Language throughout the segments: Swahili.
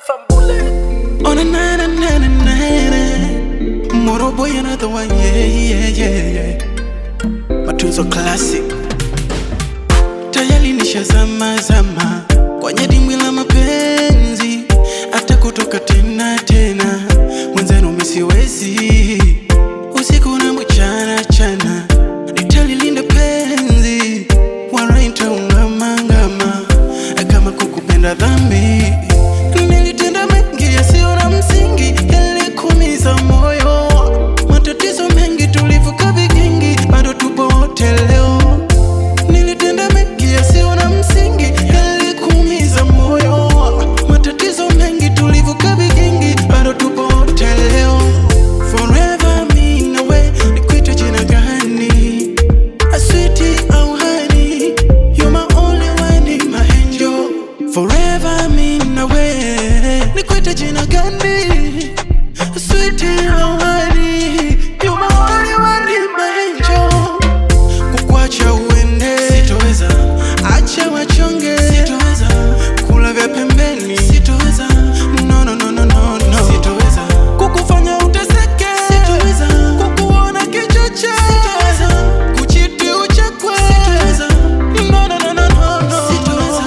Fambule. On a na na na na na na. Moro boy another one, yeah, yeah, yeah, yeah. Matunzo classic. Tayari nishazama zama kwenye dimbwi la mapenzi, hata kutoka tena tena, mwenzenu misiwezi usiku na mchana chana, nitalilinda penzi wala nitaungama ngama kama kukupenda dhambi. Nilitenda mengi yasiyo na msingi, yalikuumiza moyo, matatizo mengi tulivuka vigingi, bado tupo wote leo. Nilitenda mengi yasiyo na msingi, yalikuumiza moyo, matatizo mengi tulivuka vigingi, bado tupo wote leo. Forever me na we, nikuite jina gani? A sweetie au honey, you're my only one in my angel. Forever me na we, nikuite jina gani? A sweetie au honey, you're my only one in my angel. Kukuacha uende sitoweza, acha wachonge sitoweza, kula vya pembeni sitoweza, no no no no no no sitoweza, kukufanya uteseke sitoweza, kukuona kichoche sitoweza, kuchiti uchekwe sitoweza, no no no no no no sitoweza.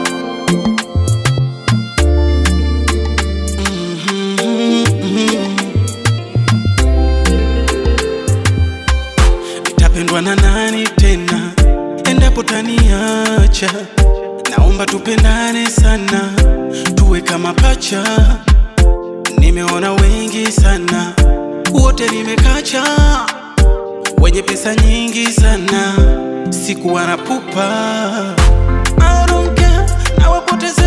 Nitapendwa na nani tena endapo taniacha? Naomba tupendane sana, tuwe kama pacha. Nimeona wengi sana, wote nimekacha, wenye pesa nyingi sana, sikuwa na pupa. I don't care, nawapoteza